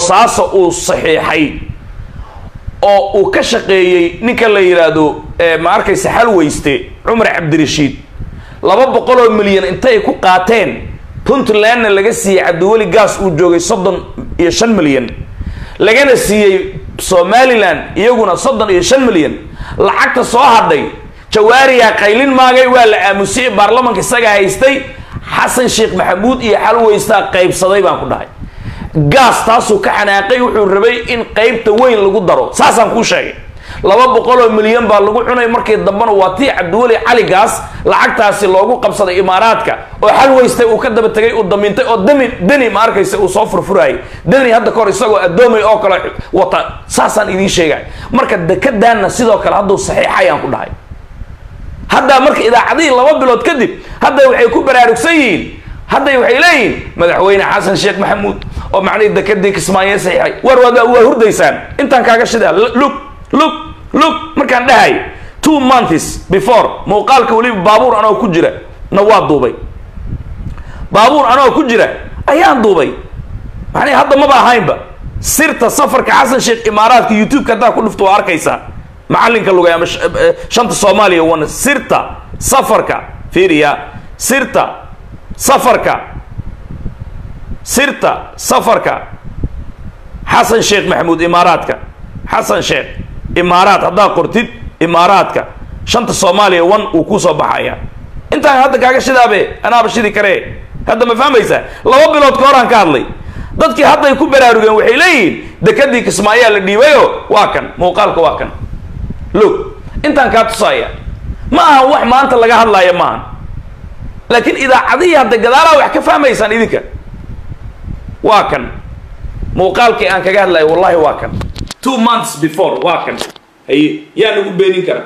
saaso uu saxiixay oo uu ka shaqeeyey ninka la yidhaahdo ma arkaysa xalweyste cumar cabdirashiid laba boqol oo milyan intay ku qaateen puntlandna laga siiyey cabdiweli gaas uu joogay soddon iyo shan milyan lagana siiyey somalilan iyaguna soddon iyo shan milyan lacagta soo hadhay jawaariyaa qaylin maagay waa la aamusiyey baarlamanka isaga haystay xasan sheekh maxamuud iyo xalweystaa qaybsaday baan ku dhahay gaas taasuu ka xanaaqay wuxuu rabay in qaybta weyn lagu daro saasaan kuu sheegay laba boqol oo milyan baa lagu cunay markii dambena waa tii cabdiweli cali gaas lacagtaasi loogu qabsaday imaaraadka oo xalweystay uu ka daba tegay uu damiintay oo dami deni ma arkaysa uu soo furfurayay deni hadda kahor isagoo addoomay oo kale wata saasaan idiin sheegay marka dekadaanna sidoo kale hadduu saxiixayaan ku dhahay hadda marka idaacadihii laba bilood kadib hadda waxay ku baraarugsan yihiin hadday waxay leeyihiin madaxweyne xasan sheekh maxamuud oo macnihii dekadii kismaayo saxiixay war waad waa hurdaysaan intaan kaaga shidaa lug lug lug markaan dhahay two months before muuqaalka weliba baabuur anoo ku jira na waa duubay baabuur anoo ku jira ayaan duubay macnihi hadda maba ahaynba sirta safarka xasan sheekh imaaraadka youtube-ka haddaa ku dhufto waa arkaysaa macalinka lugay ama shanta soomaaliya wana sirta safarka fiiriya sirta safarka sirta safarka xasan sheekh maxamuud imaaraadka xasan sheekh imaaraad haddaa qortid imaaraadka shanta soomaaliya wan uu kusoo baxaya intaan hadda kaaga shidaabe anaaba shidi karee hadda ma fahmaysaa laba bilood ka horaan ka hadlay dadkii hadday ku baraarugeen waxay leeyihiin dekadii kismaayaa la dhiibayo waa kan muuqaalka waa kan log intaan kaa tusaaya ma ahan wax maanta laga hadlaaya maahan laakiin idaacadihii hadda gadaalaha wax ka fahmaysaan idinka waa kan muuqaalkii aan kaga hadlayo wallahi waa kan two months before waa kan haye yaa nagu beenin kara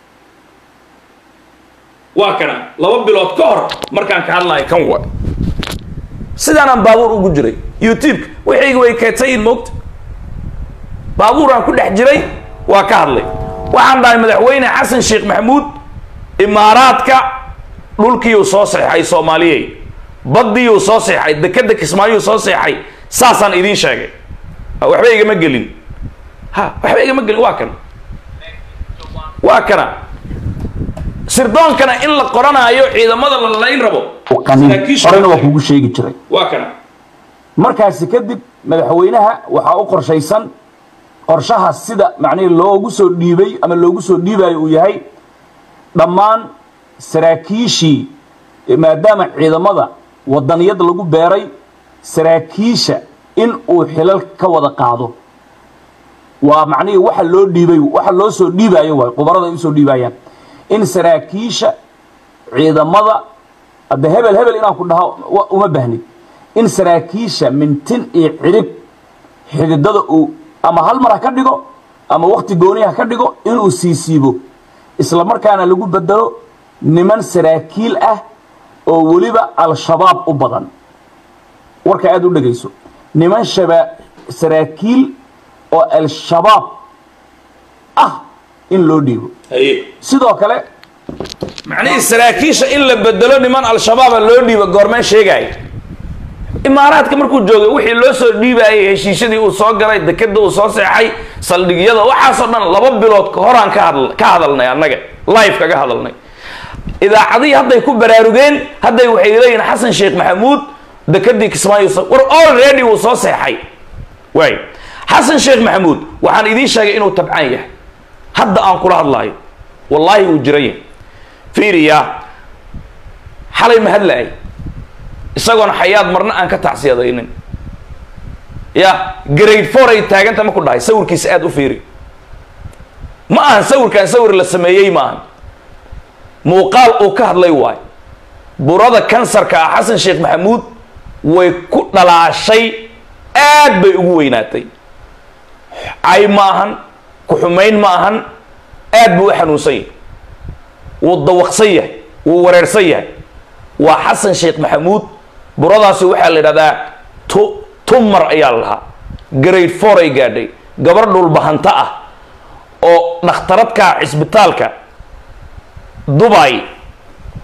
waa kana laba bilood ka hor markaan ka hadlayo kan wa sidaanaan baabuur ugu jiray youtube wixayga way keedsayin moogta baabuuraan ku dhex jiray waa ka hadlay waxaan dhahay madaxweyne xasan sheekh maxamuud imaaraadka dhulkiiuu soo seexay soomaaliyey baddiiuu soo seexay dekeda kismaayuu soo seexay saasaan idiin sheegay waxba igama gelin ha waxba igama gelin waa kan waa kana sirdoonkana in la qoranaayo ciidamada la layn rabo horena waa kugu sheegi jiray waa kana markaasi kadib madaxweynaha waxaa u qorshaysan qorshaha sida macnihii loogu soo dhiibay ama loogu soo dhiibayo uu yahay dhammaan saraakiishii maadaama ciidamada wadaniyad lagu beeray saraakiisha in uu xilal ka wada qaado waa macnihii waxa loo dhiibay waxa loo soo dhiibayo waay qubarada ay usoo dhiibayaan in saraakiisha ciidamada hadda hebel hebel inaan ku dhaho uma bahnid in saraakiisha mintin iyo cirib xididada uu ama hal mar ha ka dhigo ama wakti gooni ha ka dhigo inuu siisiibo isla markaana lagu bedelo niman saraakiil ah oo weliba al-shabaab u badan warka aada u dhegayso niman shaba saraakiil oo al-shabaab ah in loo dhiibo haye sidoo kale macnihii saraakiisha in la bedelo niman al-shabaaba loo dhiiba goormeen sheegaayo imaaraadka markuu joogay wixii loo soo dhiibaayay heshiisyadii uu soo galay dekeda uu soo seexay saldhigyada waxaasoo dhan laba bilood ka horaan ka hadl ka hadalnay annaga live kaga hadalnay idaacadihii hadday ku baraarugeen hadday waxay leeyihin xasan sheekh maxamuud dekedii kismaayo war already uu soo seexay waay xasan sheekh maxamuud waxaan idiin sheegay inuu tabcaan yahay hadda aan kula hadlaayo wallaahi uu jiran yahay fiiriya xalay ma hadlaay isagoona xayaad marna aan ka tacsiyadaynin ya grade four ay taaganta ma ku dhahay sawirkiisa aada u fiiri ma ahan sawirkaan sawir la sameeyey ma ahan muuqaal uu ka hadlay waay burada kansarka ah xasan sheekh maxamuud way ku dhalaashay aad bay ugu weynaatay cay ma ahan ku-xumayn ma ahan aad buu u xanuunsan yahay wuu dawaqsan yahay wuu wareersan yahay waa xasan sheekh maxamuud buradaasi waxaa la yidhahdaa tu tumar ayaa la lahaa grade four ay gaadhay gabar dhulbahanta ah oo dhakhtaradka cisbitaalka dubai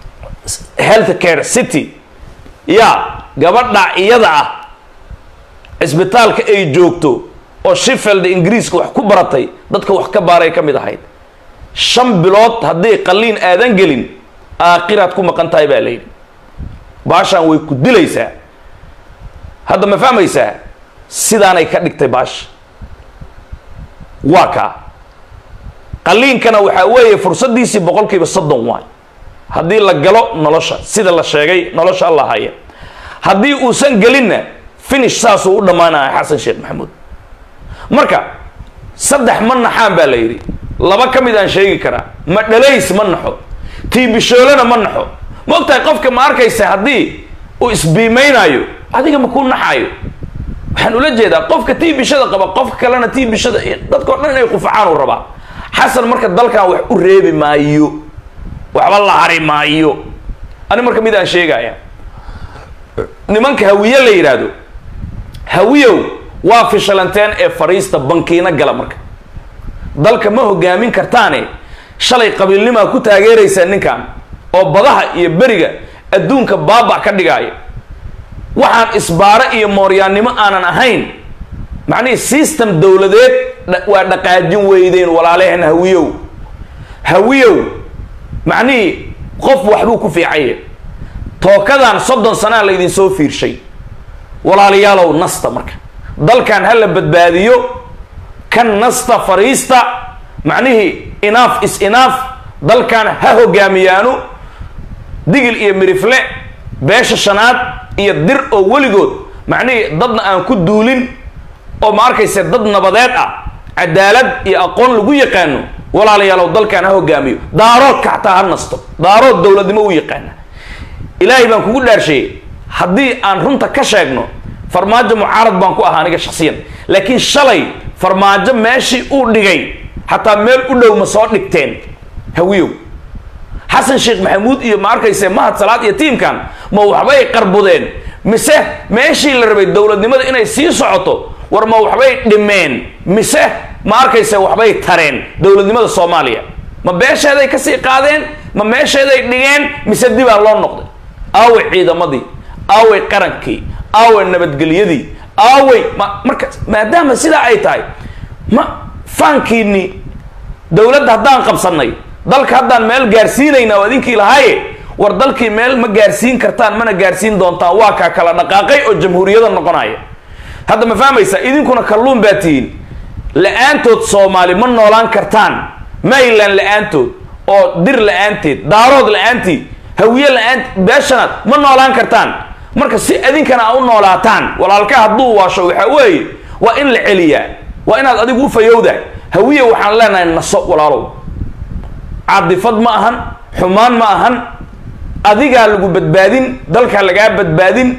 health care city ya gabadha iyada ah cisbitaalka ay joogto oo sheffield ingiriiska wax ku baratay dadka wax ka baaray ka mid ahayd shan bilood hadday qalliin aadan gelin aakhiraad ku maqan tahay baa layidhi baashaan way ku dilaysaa hadda ma fahmaysaa sidaanay ka dhigtay baasha waa kaa qalliinkana waxaa weeye fursaddiisii boqolkiiba soddon waay haddii la galo nolosha sida la sheegay nolosha alla haya haddii uusan gelinna finish saasuu u dhammaanaya xasan sheekh maxamuud marka saddex ma naxaan baa la yidhi laba ka mid aan sheegi karaa ma dhalays ma naxo tiibishoolena ma naxo ma ogtahay qofka ma arkaysa haddii uu isbiimaynaayo adiga ma kuu naxaayo waxaan ula jeedaa qofka tiibishada qaba qofka kalena tiibishada dadka o dhan inay qufacaan uu rabaa xasan marka dalkan wax u reebi maayo waxba la hari maayo ani marka mid aan sheegaya nimanka hawiye la yidhaahdo hawiyow waa fishalanteen ee fariista bankiina gala marka dalka ma hogaamin kartaane shalay qabiilnimaa ku taageeraysaa ninkan oo badaha iyo beriga adduunka baaba ka dhigaaya waxaan isbaaro iyo mooryaannimo aanan ahayn macnihii system dowladeed waa dhaqaajin weydeen walaaleheen hawiyow hawiyow macnihii qof waxbuu ku fiicanye tookadan soddon sanaa laydin soo fiirshay walaalayaalow nasta marka dalkan ha la badbaadiyo kan nasta fariista macnihii inaaf is inaaf dalkan ha hogaamiyaanu digil iyo mirifle beesha shanaad iyo dir oo weligood macnihii dadna aan ku duulin oo ma arkayse dad nabadeed ah cadaalad iyo aqoon lagu yaqaano walaalayaalow dalkan ha hogaamiyo daaroodka xataa ha nasto daarood dowladnimo u yaqaana ilaahay baan kugu dhaarsheeyey haddii aan runta ka sheegno farmaajo mucaarad baan ku ahaa aniga shaksiyan laakiin shalay farmaajo meeshii uu dhigay xataa meel u dhow ma soo dhigteen hawiyow xasan sheekh maxamuud iyo ma arkayse mahad salaad iyo tiimkan ma waxbay qarbudeen mise meeshii la rabay dowladnimada inay sii socoto war ma waxbay dhimeen mise ma arkayse waxbay tareen dowladnimada soomaaliya ma beesheeday kasii qaadeen ma meesheeday dhigeen mise dibaa loo noqday aaway ciidamadii aaway qarankii aaway nabadgelyadii aaway ma marka maadaama sidaa ay tahay ma faankiini dowladda haddaan qabsanay dalka haddaan meel gaarsiinayna oo idinkii lahaaye war dalkii meel ma gaarsiin kartaan mana gaarsiin doontaan waa kaa kala dhaqaaqay oo jamhuuriyada noqonaya hadda ma fahmaysa idinkuna kalluun baa tihiin la-aantood soomaali ma noolaan kartaan mayland la-aantood oo dir la-aanteed daarood la-aantii hawiye la-aan beeshanaad ma noolaan kartaan marka si idinkana a u noolaataan walaalka hadduu waasho waxaa weeye waa in la celiyaa waa inaad adigu u fayowdahay hawiye waxaan leenahay naso walaalow cadifad ma ahan xumaan ma ahan adigaa lagu badbaadin dalkaa lagaa badbaadin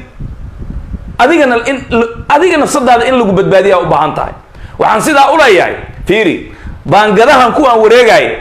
adigana in adiga nafsadaada in lagu badbaadiyaa u baahan tahay waxaan sidaa u leeyahay fiiri baangadahan kuwaan wareegaya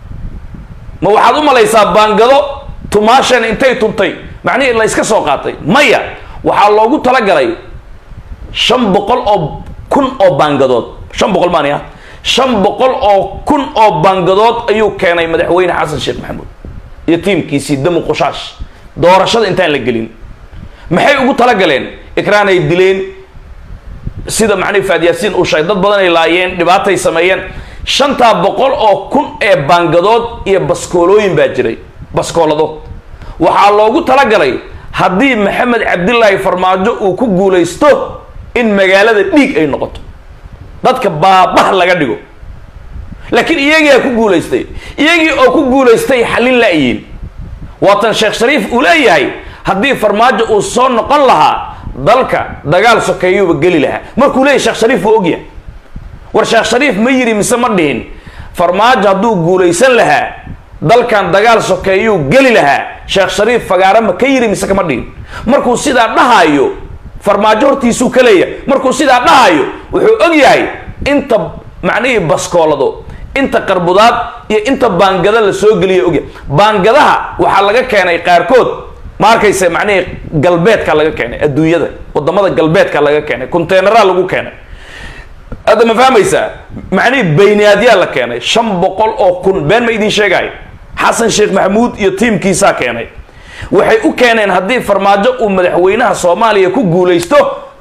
ma waxaad u malaysaa baangado tumaasheen intay tuntay macnihii la yska soo qaatay maya waxaa loogu talagalay shan boqol oo kun oo baangadood shan boqol maani ah shan boqol oo kun oo baangadood ayuu keenay madaxweyne xasan sheekh maxamuud iyo tiimkiisii damu qushaash doorashada intaan la gelin maxay ugu talagaleen ikraan ay dileen sida macnihi faadyaasiin uu sheegay dad badan ay laayeen dhibaatay sameeyeen shantaa boqol oo kun ee baangadood iyo baskoolooyin baa jiray baskoolado waxaa loogu talagalay haddii maxamed cabdilaahi farmaajo uu ku guulaysto in magaalada dhiig ay noqoto dadka baabah laga dhigo laakiin iyagiiaa ku guulaystay iyagii oo ku guulaystay xallin la-yiin waatan sheekh shariif uu leeyahay haddii farmaajo uu soo noqon lahaa dalka dagaal sokeeyuuba geli lahaa markuu leeyahy sheekh shariif wuu ogyahay war sheekh shariif ma yiri mise ma dhihin farmaajo hadduu guulaysan lahaa dalkan dagaal sokeeyuu geli lahaa sheekh shariif fagaare ma ka yiri mise kama dhihin markuu sidaa dhahayo farmaajo hortiisuu ka leeyahay markuu sidaa dhahayo wuxuu og yahay inta macnihii baskoolado inta qarbudaad iyo inta baangada la soo geliya ogyahay baangadaha waxaa laga keenay qaarkood ma arkayse macnihii galbeedka laga keenay adduunyada wadamada galbeedka laga keenay conteyneraa lagu keenay hadda ma fahmaysaa macnihii bayniyaadyaa la keenay shan boqol oo kun been ma idin sheegayo xasan sheekh maxamuud iyo tiimkiisaa keenay waxay u keeneen haddii farmaajo uu madaxweynaha soomaaliya ku guulaysto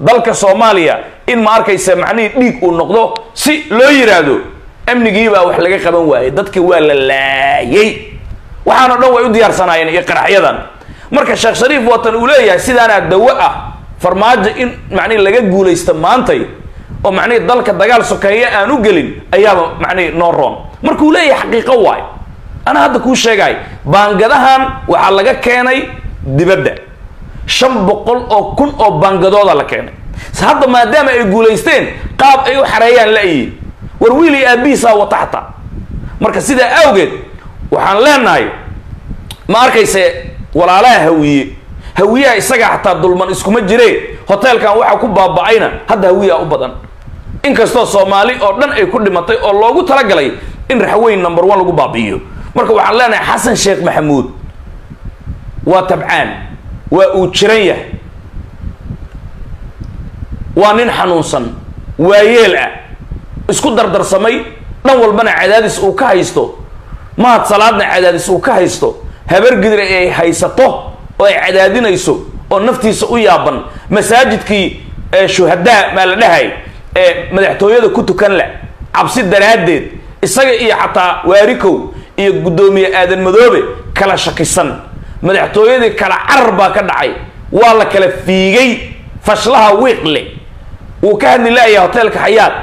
dalka soomaaliya in ma arkaysa macnihii dhiig uu noqdo si loo yidhaahdo amnigiibaa wax laga qaban waayey dadkii waa la laayay waxaanoo dhan way u diyaarsanaayeen iyo qaraxyadan marka sheekh shariif watan uu leeyahay sidaanaa dawo ah farmaajo in macnihi laga guulaysta maantay oo macnihi dalka dagaal sokeeye aan u gelin ayaaba macnihi noo roon markuu leeyahay xaqiiqo waay ana hadda kuu sheegay baangadahan waxaa laga keenay dibadda shan boqol oo kun oo baangadooda la keenay hadda maadaama ay guulaysteen qaab ay u xareeyaan la-yi war wiil iyo aabihiisaa wata xataa marka sidaa awgeed waxaan leenahay ma arkayse walaalaha hawiye hawiyaha isagaa xataa dulman iskuma jire hoteelkan waxaa ku baaba-ayna hadda hawiyaa u badan inkastoo soomaali oo dhan ay ku dhimatay oo loogu talagalay in raxweyn number one lagu baabi'iyo marka waxaan leenahay xasan sheekh maxamuud waa tabcaan waa uu jiran yahay waa nin xanuunsan waayeel ah isku dardarsamay dhan walbana cadaadis uu ka haysto mahad salaadna cadaadis uu ka haysto habargidir ay haysato oo ay cadaadinayso oo naftiisa u yaaban masaajidkii shuhadaa maa la dhahay ee madaxtooyada ku tukan leh cabsi daraaddeed isaga iyo xataa waarikow iyo guddoomiye aadan madoobe kala shakisan madaxtooyadii kala carar baa ka dhacay waa la kala fiigay fashlaha wiiqle wuu ka hadli la'yahay hoteelka xayaad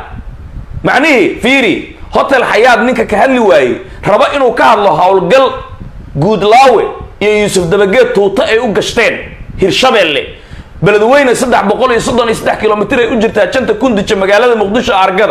macnihii fiiri hotel xayaad ninka ka hadli waayey rabo inuu ka hadlo howlgal guudlaawe iyo yuusuf dabageed tuuto ay u gashteen hirshabeelle beledweyne saddex boqol iyo soddon iyo saddex kilomitr ay u jirtaa janta kundija magaalada muqdisho argada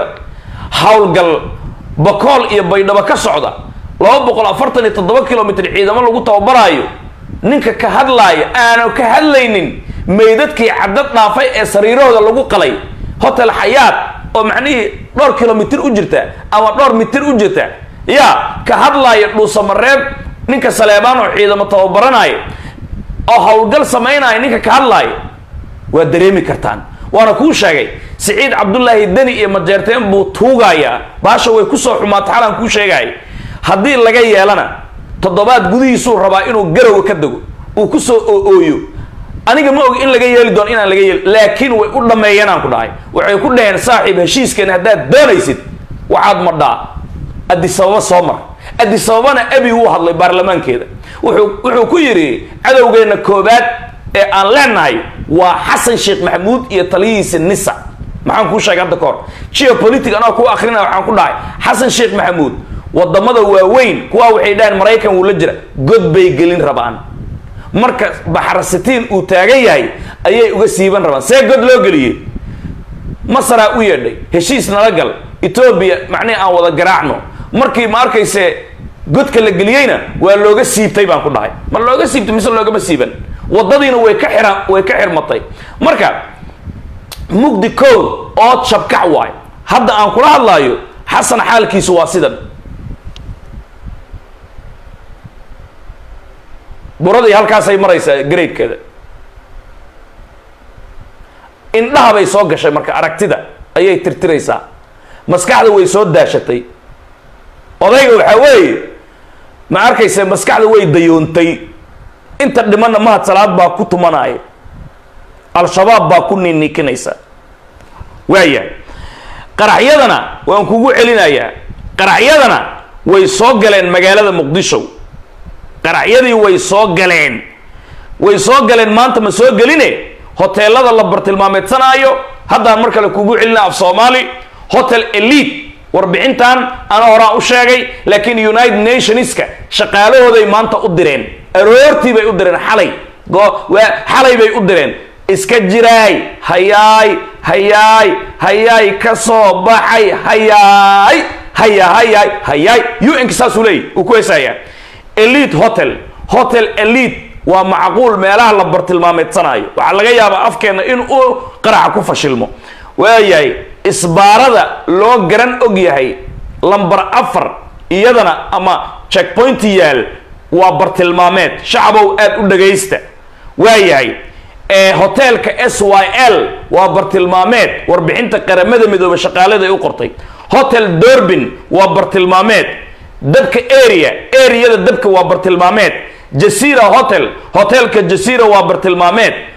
howlgal bakool iyo baydhabo ka socda laba boqol afartan iyo toddoba kilomitr ciidamo lagu tababaraayo ninka ka hadlaaya aanu ka hadlaynin meydadkii caddad dhaafay ee sariirahooda lagu qalay hotel xayaad oo macnihii dhowr kilomitr u jirta ama dhowr mitir u jirta yaa ka hadlaaya dhuusamareeb ninka saleebaan oo ciidamo tababaranaya oo howlgal samaynaya ninka ka hadlaaya waa dareemi kartaan waana kuu sheegay siciid cabdullaahi deni iyo majeerteen buu tuugayaa baasha way kusoo xumaata xalaan kuu sheegaya haddii laga yeelana toddobaad gudihiisuu rabaa inuu garowa ka dego uu kusoo oo-ooyo aniga ma og in laga yeeli doono inaan laga yeeli laakiin way u dhammeeyeen aan ku dhahay waxay ku dhaheen saaxiib heshiiskeena haddaad doonaysid waxaad madhaa adisababa soo mar adisababana abi wuu hadlay baarlamaankeeda wuxuu wuxuu ku yidhi cadowgeenna koobaad ee aan leenahay waa xasan sheekh maxamuud iyo taliyihiisa nisa maxaan kuu sheegay hadda ka hor geopolitic anaa ku akrinaya waxaan ku dhahay xasan sheekh maxamuud wadamada waaweyn kuwaa waxay dhaheen maraykan wuu la jira god bay gelin rabaan marka baxrasitiin uu taagan yahay ayay uga siiban rabaan see god loo geliyey masaraa u yeedhay heshiis nala gal etoobiya macnihi aan wada garaacno markii ma arkayse godka la geliyeyna waa looga siibtay baan ku dhahay ma looga siibtay mise loogama siiban wadadiina way ka xira way ka xirmatay marka mugdi kood ood shabkac waayo hadda aan kula hadlaayo xasan xaalkiisu waa sidan buradii halkaasay maraysaa gareydkeeda indhaha bay soo gashay marka aragtida ayay tirtiraysaa maskaxda way soo daashatay odayga waxaa weeye ma arkayse maskaxda way dayoontay inta dhimanna mahad salaad baa ku tumanaya al-shabaab baa ku niinikinaysa waayahay qaraxyadana waan kugu celinayaa qaraxyadana way soo galeen magaalada muqdisho qaraxyadii way soo galeen way soo galeen maanta ma soo geline hoteelada la bartilmaameedsanaayo haddaan mar kale kugu celina af soomaali hotel elite warbixintan ana horaan u sheegay laakiin united nationska shaqaalahooday maanta u direen aroortii bay u direen xalay waa xalay bay u direen iska jiraay hayaay hayaay hayaay ka soo baxay hayaay haya hayaay hayaay un-ka saasuu leeyay uu ku heesayaa elite hotel hotel elite waa macquul meelaha la bartilmaameedsanaayo waxaa laga yaabaa afkeena in uu qaraxa ku fashilmo waayahay isbaarada loo garan og yahay lamber afar iyadana ama checkpoint yaal waa bartilmaameed shacabow aad u dhagaysta waayahay hoteelka s y l waa bartilmaameed warbixinta qaramada midoobe shaqaalada ay u qortay hotel dorbin waa bartilmaameed dabka area areada dabka waa bartilmaameed jasira hotel hotelka jasira waa bartilmaameed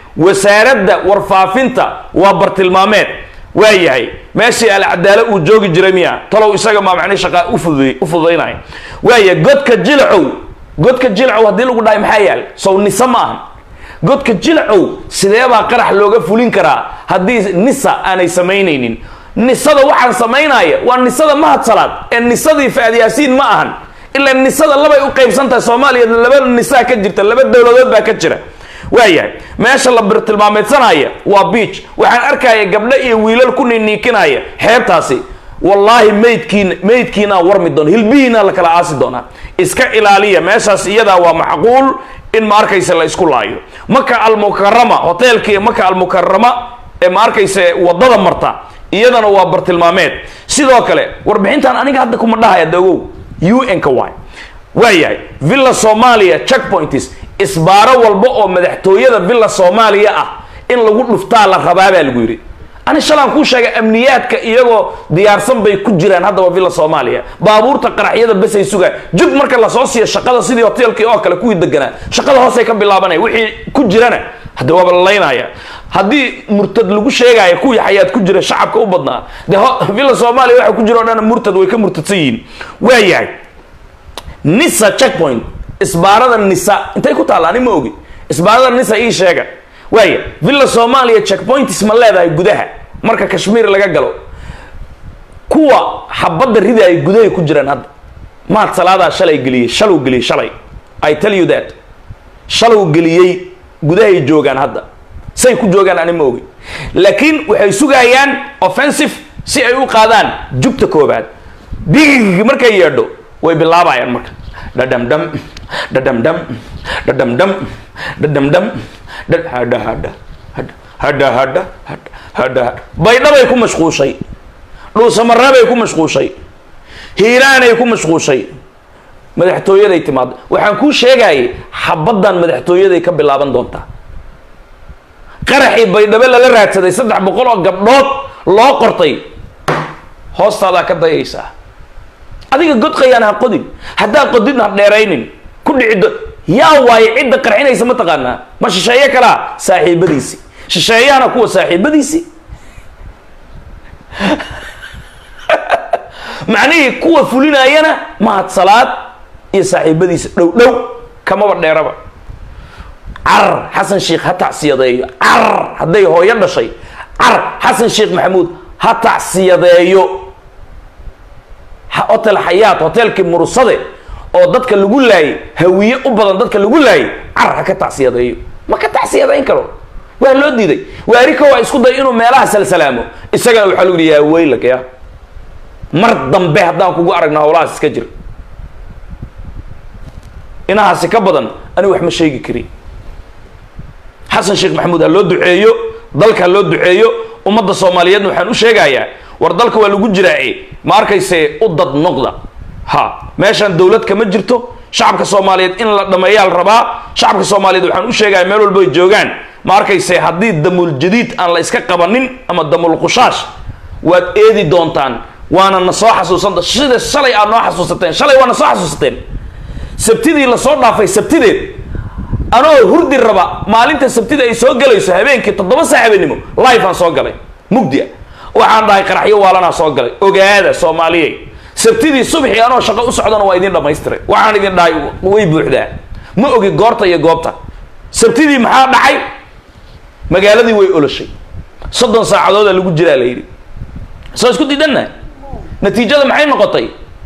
wasaaradda warfaafinta waa bartilmaameed waa yahay meeshii alcadaalo uu joogi jiray miya talow isaga maa macnihi shaqaa ufududay u fududaynaya waaya godka jilcow godka jilcow haddii lagu dhahay maxaa yaal sow nisa ma ahan godka jilcow sideebaa qarax looga fulin karaa haddii nisa aanay samaynaynin nisada waxaan samaynaya waa nisada mahadsalaad ee nisadii faad yaasiin ma ahan ilaa nisada labay u qaybsan tahay soomaaliya laba nisaa ka jirta laba dowladood baa ka jira waayahay meesha la birtilmaameedsanaya waa beach waxaan arkaya gabdho iyo wiilal ku niiniikinaya xeebtaasi wallaahi maydkiin maydkiinaa warmi doona hilbihiina la kala aasi doonaa iska ilaaliya meeshaas iyadaa waa macquul in ma arkaysa la isku laayo maka almukarama hoteelkii maka almukarama ee ma arkaysa wadada marta iyadana waa bartilmaameed sidoo kale warbixintan aniga hadda kuma dhahaya dagow un ka waay waayahay villa soomaaliya checkpoints isbaaro walba oo madaxtooyada villa soomaaliya ah in lagu dhuftaa la rabaa baa lagu yidhi ani shalaan kuu sheegay amniyaadka iyagoo diyaarsan bay ku jiraan haddaba villa soomaaliya baabuurta qaraxyada besay sugaan jug marka lasoo siiyo shaqada sidii hoteelkii oo kale kuwii deganaa shaqada hoosay ka bilaabanaya wixii ku jirana hadde waaba la laynaya haddii murtad lagu sheegaayo kuwii xayaad ku jira shacabka u badnaa de villa soomaaliya waxa ku jira o dhan murtad way ka murtadsan yihiin waayahay nisa checkpoint isbaarada nisa intay ku taalla ani ma ogi isbaarada nisa ii sheega waaya villa soomaaliya checkpoints ma leedahay gudaha marka kashmiir laga galo kuwa xabadda rida ay gudahay ku jiraan hadda maad salaadaa shalay geliyey shalow geliyey shalay i tell you that shalow geliyey gudahay joogaan hadda say ku joogaan ani ma ogi laakiin waxay sugayaan offensive si ay u qaadaan jugta koobaad big markay yeedho way bilaabayaan marka dhadhamdham dhadhamdham dhadhamdham dhadhamdham hadha hadha hadha hadha hadha baydhabay ku mashquushay dhuusamareebay ku mashquushay hiiraanay ku mashquushay madaxtooyaday timaado waxaan kuu sheegayay xabaddan madaxtooyaday ka bilaaban doontaa qaraxii baydhabo lala raadsaday saddex boqol oo gabdhood loo qortay hoostaadaa ka dayaysaa adiga god qayaan ha qodin haddaa qodidna ha dheeraynin ku dhici yaa waaye cidda qarxinaysa ma taqaanaa ma shisheeye kalaa saaxiibadiisi shisheeyahana kuwa saaxiibadiisi macnihii kuwa fulinaayana mahad salaad iyo saaxiibadiisa dhow dhow kamaba dheeraba carar xasan sheikh ha tacsiyadeeyo carar hadday hooyo dhashay carar xasan sheekh maxamuud ha tacsiyadeeyo hotel xayaat hotelkii murusade oo dadka lagu laayay hawiye u badan dadka lagu laayay carar ha ka tacsiyadeeyo ma ka tacsiyadayn karo waa loo diiday waarika waa isku day inuu meelaha salsalaamo isagana waxaa lagu yihi yaa weylak ya mar dambe haddaan kugu aragna howlahaas iska jir inahaasi ka badan anigu wax ma sheegi kari xasan sheekh maxamuud ha loo duceeyo dalka ha loo duceeyo ummadda soomaaliyeedna waxaan u sheegayaa war dalka waa lagu jiraace ma arkayse u dad noqda ha meeshaan dowlad kama jirto shacabka soomaaliyeed in la dhameeyaa la rabaa shacabka soomaaliyeed waxaan u sheegaya meel walba ay joogaan ma arkayse haddii damul jadiid aan la iska qabanin ama damul qushaash waad eedi doontaan waana na soo xasuusanta sida shalay aad noo xasuusateen shalay waa na soo xasuusateen sabtidii lasoo dhaafay sabtideed anoo hurdi raba maalinta sabtida ay soo galayso habeenkii toddoba saac habeenimo life aan soo galay mugdia waxaan dhahay qaraxyo waalanaa soo galay ogaada soomaaliyey sabtidii subxii anoo shaqo u socdana waa idin dhamaystiray waxaan idin dhahay way buuxdaa ma ogi goorta iyo goobta sabtidii maxaa dhacay magaaladii way oloshay soddon saacadooda lagu jiraa la yidhi soo isku diidanna natiijada maxay noqotay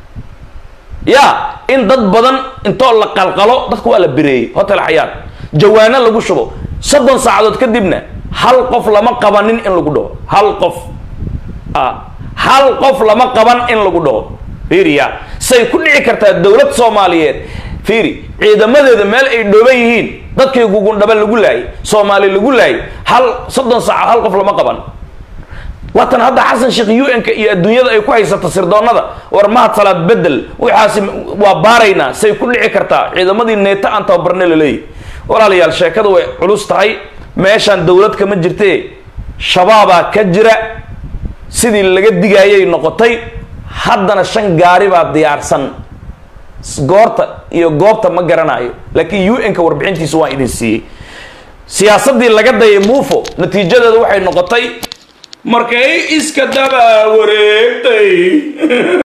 ya in dad badan intoo la qalqalo dadka waa la bereeyey hotel xayaat jawaano lagu shubo soddon saacadood kadibna hal qof lama qabanin in lagu dhaho hal qof hal qof lama qaban in lagu dhaho fiiriya say ku dhici kartaa dowlad soomaaliyeed fiiri ciidamadeeda meel ay dhooban yihiin dadkii gugundhaba lagu laayay soomaali lagu laayay hal soddon saaca hal qof lama qaban waatan hadda xasan sheekh un-ka iyo adduunyada ay ku haysato sirdoonada war mahad salaad bedel waxaasi waa baaraynaa say ku dhici kartaa ciidamadii neeto aan tababarne la leeyahy walaalayaal sheekada way culus tahay meeshaan dowlad kama jirtee shabaabaa ka jira sidii laga digaayay noqotay haddana shan gaari baa diyaarsan goorta iyo goobta ma garanayo laakiin un-ka warbixintiisa waan idin siiyey siyaasaddii laga dayay muufo natiijadeedu waxay noqotay markay iska daba wareegtay